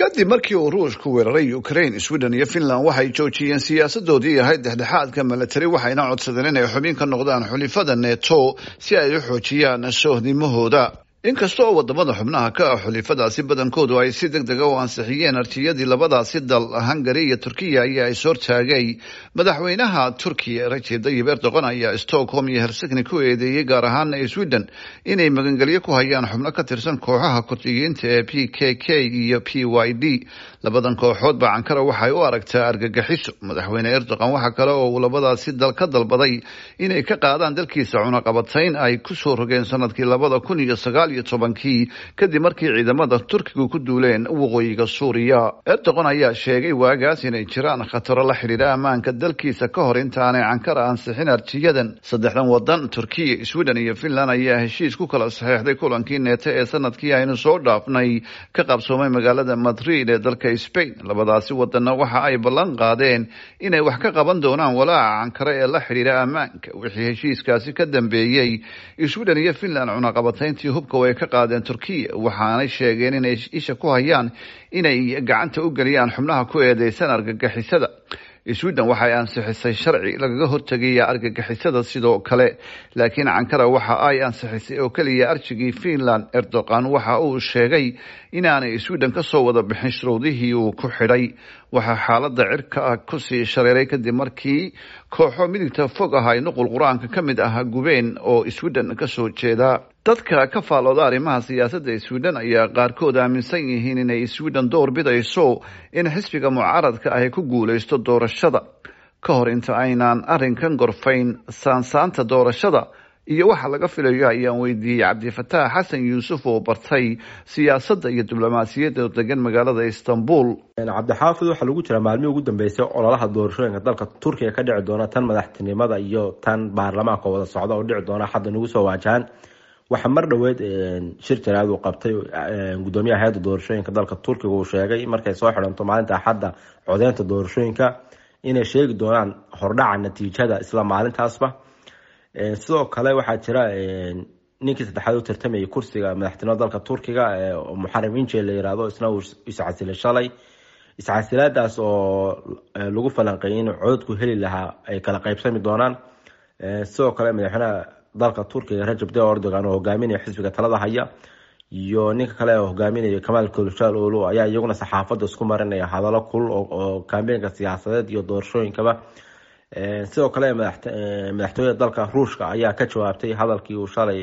kadib markii uu ruushku weeraray ukraine sweden iyo finland waxay joojiyeen siyaasadoodii ahayd dhexdhexaadka milatari waxayna codsadeen inay xubin ka noqdaan xulifada neto si ay u xoojiyaan soohdimahooda inkasta oo wadamada xubnaha ka ah xulifadaasi badankoodu ay si deg dega u ansixiyeen artiyadii labadaasi dal hungari iyo turkiya ayaa is hortaagay madaxweynaha turkiya rajeb tayyib erdogan ayaa stockholm iyo helsinki ku eedeeyey gaar ahaan sweden inay magangelyo ku hayaan xubno ka tirsan kooxaha kurdiyiinta ee p k k iyo p y d labadan kooxoodba ankara waxay u aragtaa argagaxiso madaxweyne erdogan waxa kale oo uu labadaasi dal ka dalbaday inay ka qaadaan dalkiisa cunaqabatayn ay kusoo rogeen sanadkii labada kun iyo sagaal iyo tobankii kadib markii ciidamada turkigu ku duuleen waqooyiga suuriya erdogan ayaa sheegay waagaas inay jiraan khataro la xidhiidha ammaanka dalkiisa ka hor intaanay ankara ansixin arjiyadan saddexdan wadan turkiya sweden iyo finland ayaa heshiis ku kala saxeexday kulankii neeto ee sanadkii aynu soo dhaafnay ka qabsoomay magaalada madrid ee dalka spain labadaasi wadanna waxa ay ballan qaadeen inay wax ka qaban doonaan walaaca ankara ee la xidhiidha ammaanka wixii heshiiskaasi ka dambeeyey sweden iyo finland cunaqabatayntii hubka way ka qaadeen turkiya waxaanay sheegeen inay isha ku hayaan inay gacanta u geliyaan xubnaha ku eedeysan argagixisada sweden waxay ansixisay sharci lagaga hortegaya argagixisada sidoo kale laakiin ankara waxa ay ansixisay oo keliya arjigii finland erdogan waxa uu sheegay inaanay sweden kasoo wada bixin shuruudihii uu ku xidhay waxaa xaalada cirka ah kusii shareeray kadib markii kooxo midigta fog ah ay nuqul qur-aanka ka mid ah gubeen oo sweden kasoo jeeda dadka ka faalooda arrimaha siyaasadda sweden ayaa qaarkood aaminsan yihiin inay sweden door bidayso in xisbiga mucaaradka ahy ku guuleysto doorashada ka hor inta aynaan arrinkan gorfayn saansaanta doorashada iyo waxa laga filayo ayaan weydiiyey cabdifataax xasan yuusuf oo bartay siyaasadda iyo diblomaasiyadda degan magaalada istanbul cabdixaafid waxaa lagu jiraa maalmihii ugu dambeysay ololaha doorashooyinka dalka turkiga ka dhici doona tan madaxtinimada iyo tan baarlamaanka wada socda oo dhici doona hadda nagu soo waajahaan waxaa mar dhoweed shir jaraad uu qabtay gudoomiyaha hay-adda doorashooyinka dalka turkiga uu sheegay markay soo xidhanto maalinta axadda codeynta doorashooyinka inay sheegi doonaan hordhaca natiijada isla maalintaasba sidoo kale waxaa jira ninkii saddexaad u tartamayay kursiga madaxtinimada dalka turkiga muxaram inje la yirahdo isna uu iscasilay shalay iscasilaadaas oo lagu falanqeeyay in cododku heli lahaa ay kala qaybsami doonaan sidoo kale madaxweynaha dalka turkiga rajab tayyip erdogan oo hogaaminaya xisbiga talada haya iyo ninka kale oo hogaaminaya kamaal kılıçdaroğlu ayaa iyaguna saxaafadda isku marinaya hadallo kulul oo kaambeenka siyaasadeed iyo doorashooyinkaba sidoo kale madaxtooyada dalka ruushka ayaa ka jawaabtay hadalkii uu shalay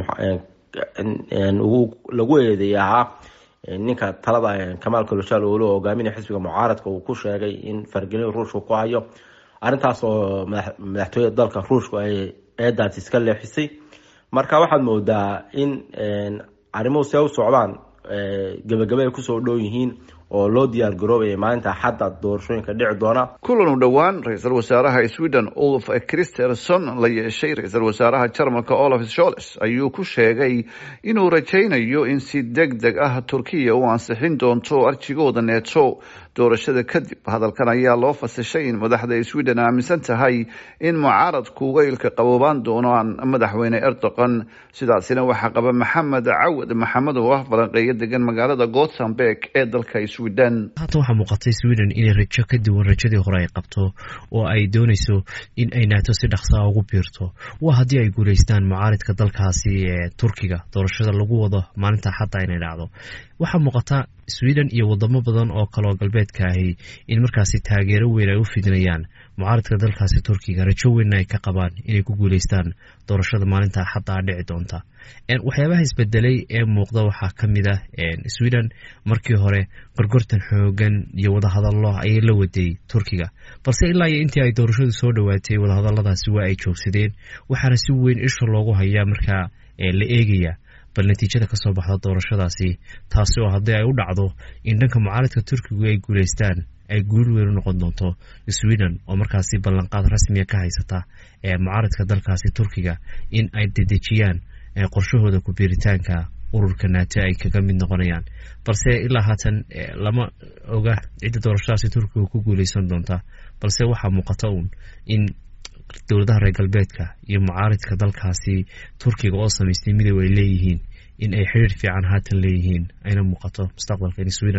lagu eedeeyay ahaa ninka talada kamaal kılıçdaroğlu oo hogaaminaya xisbiga mucaaradka uu ku sheegay in fargelin ruushka ku hayo arrintaas oo madaxtooyada dalka ruushku ay eedaas iska leexisay marka waxaad moodaa in arrimuhu see u socdaan gebagabe ay kusoo dhow yihiin oo loo diyaar garoobaya maalinta axadda doorashooyinka dhici doona kulan u dhowaan ra-iisul wasaaraha sweden olf christerson la yeeshay ra-iisul wasaaraha jarmalka olaf sholes ayuu ku sheegay inuu rajaynayo in si deg deg ah turkiya u ansixin doonto arjigooda neeto doorashada kadib hadalkan ayaa loo fasishay in madaxda sweden aaminsan tahay in mucaaradku weylka qaboobaan doonaan madaxweyne erdogan sidaasina waxaa qaba maxamed cawad maxamed oo ah falanqeeyo degan magaalada gothenburg ee dalka sweden haatan waxaa muuqatay sweden inay rajo ka duwan rajadii hore ay qabto oo ay dooneyso in ay naato si dhaqsaa ugu biirto waa haddii ay guuleystaan mucaaridka dalkaasi ee turkiga doorashada lagu wado maalinta xadda inay dhacdo waxaa muuqata sweden iyo wadamo badan oo kaleoo galbeedka ahi in markaasi taageero weyn ay u fidinayaan mucaaradka dalkaasi turkiga rajo weynna ay ka qabaan inay ku guuleystaan doorashada maalinta axadda dhici doonta waxyaabaha isbedelay ee muuqda waxaa ka mid ah sweden markii hore gorgortan xoogan iyo wadahadallo ayay la waday turkiga balse ilaa iyo intii ay doorashadu soo dhowaatay wadahadaladaasi waa ay joogsadeen waxaana si weyn isha loogu hayaa markaa la eegaya bal natiijada kasoo baxda doorashadaasi taasi oo haddii ay u dhacdo in dhanka mucaaradka turkigu ay guuleystaan ay guul weyn u noqon doonto sweden oo markaasi ballanqaad rasmiga ka haysata ee mucaaradka dalkaasi turkiga in ay dedejiyaan qorshahooda ku biiritaanka ururka naato ay kaga mid noqonayaan balse ilaa haatan lama oga cidda doorashadaasi turkiga ku guuleysan doonta balse waxaa muuqata uun in dowladaha reer galbeedka iyo mucaaridka dalkaasi turkiga oo samaystay midow ay leeyihiin in ay xiriir fiican haatan leeyihiin ayna muuqato mustaqbalka in sweden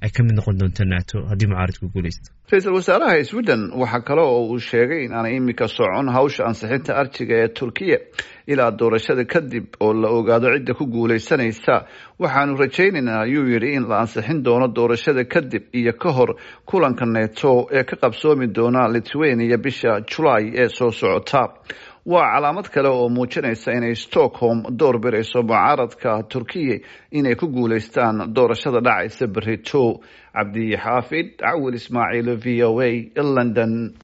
ay ka mid noqon doonto nato haddii mucaaridku guuleysto ra-iisul wasaaraha sweden waxaa kale oo uu sheegay in aanay imika socon hawsha ansixinta arjiga ee turkiya ilaa doorashada kadib oo la ogaado cidda ku guuleysanaysa waxaanu rajaynaynaa ayuu yidhi in la ansixin doono doorashada kadib iyo ka hor kulanka neto ee ka qabsoomi doona lithuania bisha julaay ee soo socota waa calaamad kale oo muujinaysa inay stockholm door birayso mucaaradka turkiya inay ku guuleystaan doorashada dhacaysa berito cabdi xaafid cawil ismaaciil v o a london